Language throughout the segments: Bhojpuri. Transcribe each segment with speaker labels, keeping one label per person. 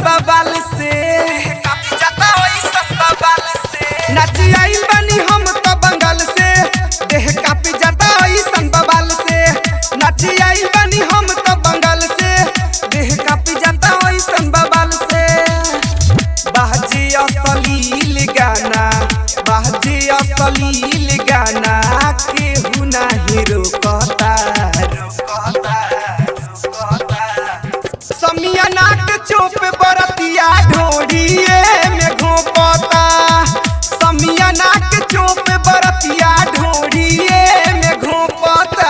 Speaker 1: बवाल से कापी जाता ऐसन बवाल से नाची आइल बानी हम तो बंगाल से देह कापी जाता ऐसन बवाल से नाची आइल बानी हम तो बंगाल से देह कापी जाता ऐसन बवाल से बाजी असलील गाना बाजी असलील गाना केहू नाही रोकता रोकता रोकता समियाना के चोप बरतिया ढोड़िए में घोपता समियाना के चोप बरतिया ढोड़िए में घोपता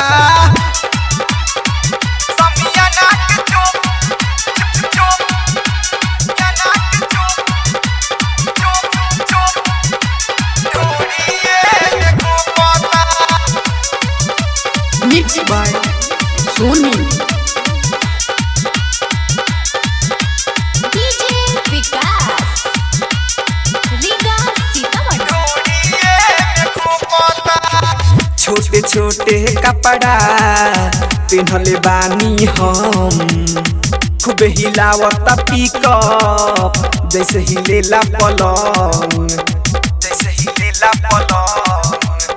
Speaker 1: समियाना के चोप चोप समियाना के चोप चोप चोप ढोड़िए में घोपता
Speaker 2: mix by Soni
Speaker 3: DJ Vikas Riga Sitamarhi
Speaker 1: छोटे छोटे कपड़ा पिन्हले बानी हम खूब हिलावता पिकअप जैसे हिलेला पलंग जैसे हिलेला पलंग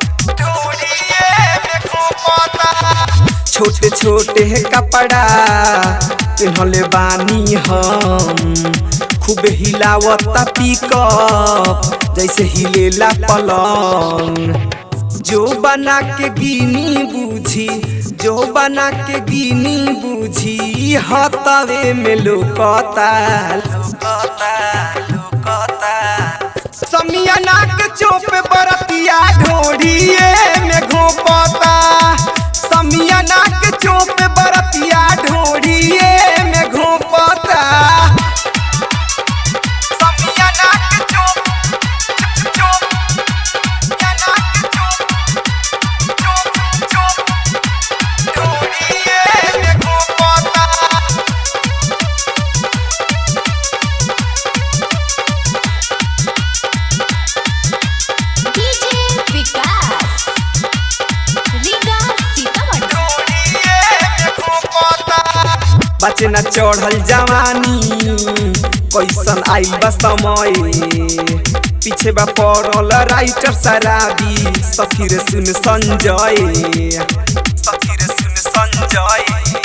Speaker 1: छोटे छोटे कपड़ा पिन्हले बानी हम खूब हिलावता पिकअप जैसे हिलेला पलंग जो बना के गिनी बूझी जो बना के गिनी बूझी हतवे में लोकता लोकता लोकता समियाना के चोप बरतिया ढोड़िए में घोपता समियाना के चोप बरतिया ढोड़िए में घोपता समियाना के चोप चोप समियाना के चोप चोप चोप ढोड़िए में घोपता
Speaker 3: डीजे विकास रीगा सीतामढ़ी
Speaker 1: बचे न चढ़ल जवानी कैसन आइल बा समय पीछे बा पड़ल राइटर शराबी सखीर सुन संजय सखीर सुन संजय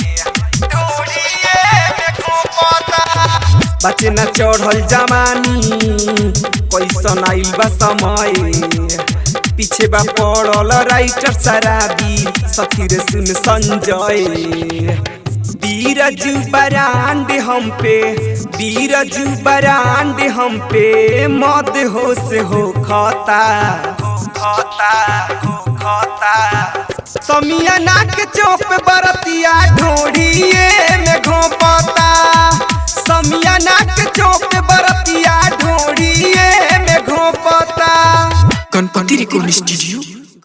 Speaker 1: बचे न चढ़ल जवानी कैसन आइल बा समय पीछे बा पड़ल राइटर शराबी सखीर सुन संजय बीरज बरांड हम पे बीरज बरांड हम पे मद हो से हो खाता हो खाता हो खाता समियाना के चौप बरतिया ढोड़िए में घोपता समियाना के चौप बरतिया ढोड़िए में घोपता
Speaker 2: गणपति रिकॉर्ड स्टूडियो